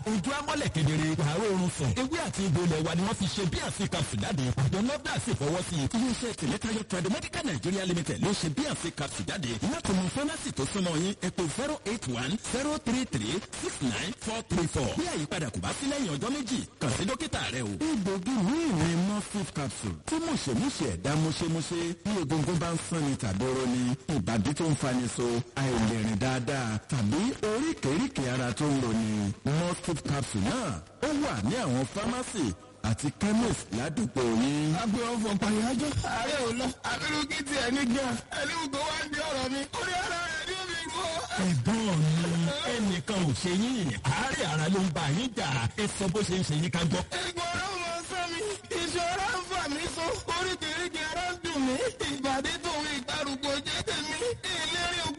ojú amọ́lẹ̀ kedere wàá oorun sùn ewé àti egbò ilẹ̀ wa ni wọ́n fi ṣe bí àfi capsule jáde àjọ nọ́dà sì fọwọ́ sí i iléeṣẹ́ tìlẹ́tayọ tradomedical nigeria limited ló ṣe bí àfi capsule jáde láti mú fámásì tó súnmọ́ yín ẹ pè zero eight one zero three three six nine four three four bí àyípadà kò bá sí lẹ́yìn ọjọ́ méjì kàn sí dókítà rẹ o. egbògi míì ní morphine capsule tí mùṣemúṣe ẹ̀dá mùṣemúṣe bí egungun bá ń sanni tàbí oró ni ìbàdí tó ń fani so àìlèrìn dáadáa tàbí oríkèéríkèé ara tó ń roni morphine capsule náà ó wà ní àwọn fámásì àti chemist ládùúgbò yín. agbe ọfọ pàyájọ ààrẹ ò lọ abirú kí tiẹ̀ ní gan ẹni gbogbo wá ń di ọ̀rọ̀ mi orí ara rẹ̀ ní omi gbọ́. ẹ̀gbọ́n mi ẹnìkan ò ṣe yín àárẹ̀ ara ló ń bá yín jà ẹ sọ bó ṣe ń ṣe yín ká gbọ́. ẹ̀gbọ́n ọ̀rọ̀ mọ sọ mi ìṣòro ń fà mí so oríkèéríkèé ara ń dùn mí ìbàdí tòun ìgbàrúgbó jẹ́ tèmi ìlérí